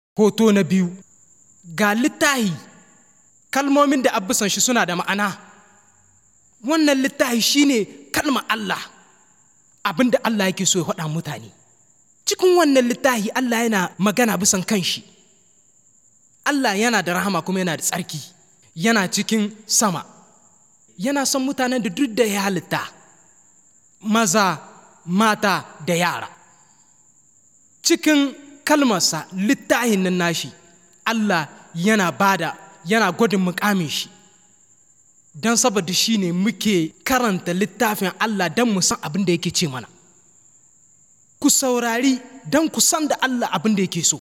Hoto na biyu ga littahi kalmomin da abisan shi suna da ma'ana wannan littahi shine kalma Allah abin da Allah yake so ya faɗa mutane cikin wannan littahi Allah yana magana bisan kanshi Allah yana da rahama kuma yana da tsarki yana cikin sama yana son mutanen da duk da ya halitta maza mata da yara cikin kalmarsa littahin nan nashi Allah yana bada yana gwadin mukamin shi don saboda shi ne muke karanta littafin Allah don mu san abin da yake ce mana ku saurari don ku san da Allah abin da yake so